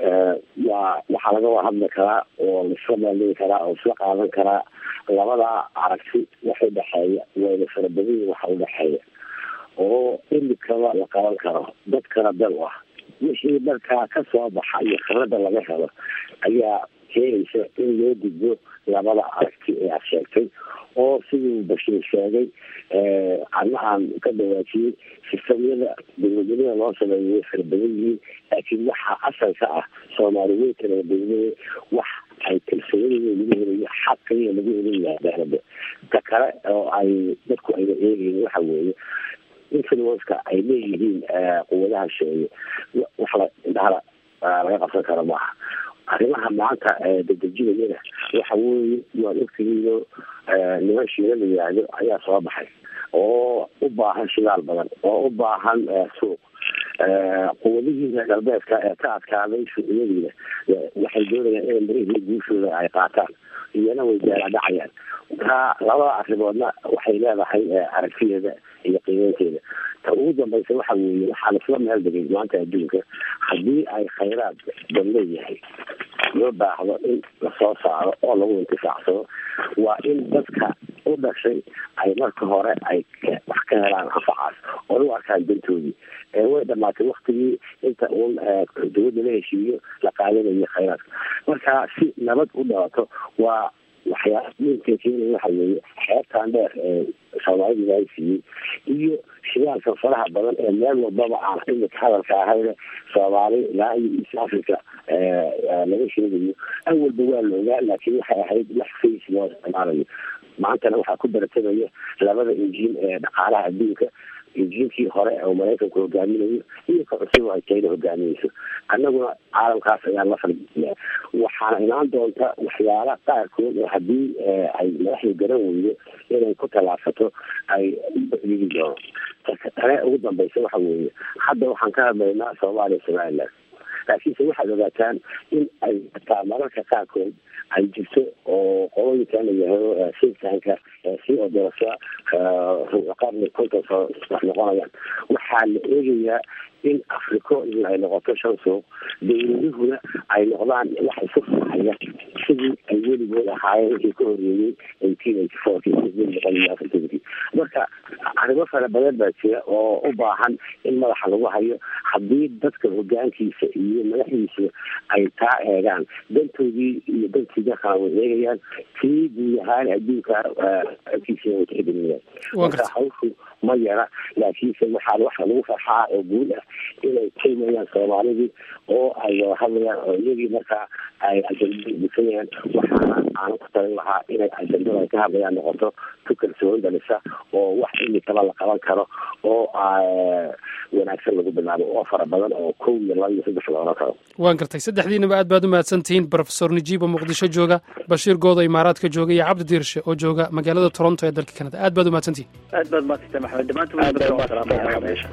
waa waxaa laga wada hadli karaa oo laisla maaldigi karaa oo isla qaadan karaa labada aragti wax udhexeeya wayna fara badan yihin waxa udhexeeya oo imikaba la qaban karo dadkana bel u ah wixii markaa ka soo baxa iyo khibrada laga helo ayaa keenaysa in loo gudbo labada aragti ee aad sheegtay oo siduu bashiir sheegay ana aan ka dhawaajiyey sistamyada dawladnimada loo sameeyo way fara badan yihiin laakiin waxa asalka ah soomaali way kala dawlada wax ay kalsoonida lagu helayo xaqaiya lagu helayaa daalada ta kale oo ay dadku ayna eegayn waxa weeye influenceka ay leeyihiin quwadaha sheeye wax la indhahala laga qabsan karo maaha arrimaha maanta dadejinayana waxa weeye waan ogtigiino niman shiila la yihahdo ayaa soo baxay oo u baahan shidaal badan oo u baahan suuq quwadihii reer galbeedka ee ka adkaaday shuuciyadiina waxay doonayaan inay marihii guushooda ay qaataan iyana way jaaladhacayaan marka labada arrimoodna waxay leedahay aragtideeda iyo qiimeynteeda ta ugu dambaysa waxa weeye waxaa laisla meel degay maanta adduunka haddii ay khayraad bal leeyahay loo baahdo in lasoo saaro oo lagu intifaacsado waa in dadka u dhashay ay marka hore ay wax ka helaan anfacaas oo u arkaan dantoodii way dhamaatay waktigii inta uun dawladda la heshiiyo la qaadanayo khayraadka marka si nabad u dhalato waa waxyaala muhimka keenaya waxa weeye xeebtan dheer ee soomaalida ilaahay siiyey iyo shidaalka faraha badan ee meel walbaba aan imika hadalka ahayne soomaali ilaa iyo east africa laga sheegayo awalba waa la ogaa laakiin waxay ahayd wax face loo isticmaalayo maantana waxaa ku baratamaya labada injiin ee dhaqaalaha adduunka injiinkii hore oo maraykanku hogaaminayo iyo ka cusub ay china hogaaminayso annaguna caalamkaas ayaan la falgeliyaa waxaana imaan doonta waxyaala qaarkood oo haddii ay madaxda garan weydo inay ku tallaabsato ay dhigi doono tane ugu dambaysa waxa weeye hadda waxaan ka hadlaynaa soomaaliya somaliland laakiinse waxaad ogaataan in ay hataa mararka qaarkood ay jirto oo qolooyinkan la yahado sinsanka si oo darasa qarni konton soo wax noqonayaan waxaa la eegayaa in africo in ay noqoto shan suuq dawladuhuna ay noqdaan wax isu faxaya sidii ay weligood ahaayeen wixii ka horeeyey eighteen eighty fourkii boqol iyo afartankii marka arrimo fara badan baa jira oo u baahan in madaxa lagu hayo haddii dadka hogaankiisa iyo madaxdiisa ay taa eegaan dantoodii iyo dantii dalkana way eegayaan tii guud ahaan adduunka agtiisa way tixgelinayaan marka hawshu ma yara laakiinse waxaa waxa lagu farxaa oo guud ah inay kaymayaan soomaalidii oo ay wada hadlayaan oo iyagii markaa ay ajandada busanayaan waxaana aanu ku talin lahaa inay ajandada ay ka hadlayaan noqoto tu kalsooni dhalisa oo wax imikaba la qaban karo oo wanaagsan lagu bilaabo oo fara badan oo kow iyo laba iyo saddex la oran karo waan gartay saddexdiinaba aad baad u mahadsantihiin brofesor najiib oo muqdisho jooga bashiir goodo imaaraadka jooga iyo cabdi diirshe oo jooga magaalada toronto ee dalka kanada aad baad u mahadsantihiin aad baad mahadsantay maxamed dhammaantood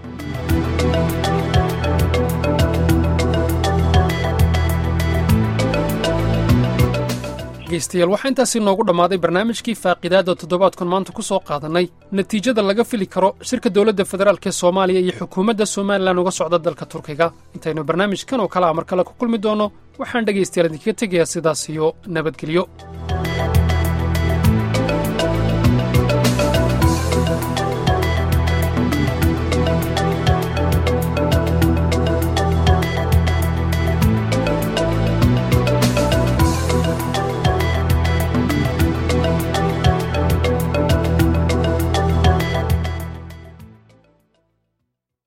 dhegeystayaal waxaa intaasi noogu dhammaaday barnaamijkii faaqidaadda toddobaadkan maanta ku soo qaadannay natiijada laga fili karo shirka dowladda federaalk ee soomaaliya iyo xukuumadda somalilan uga socda dalka turkiga intaynu barnaamijkan oo kale a mar kale ku kulmi doonno waxaan dhegaystayaal idinkaga tegayaa sidaas iyo nabadgelyo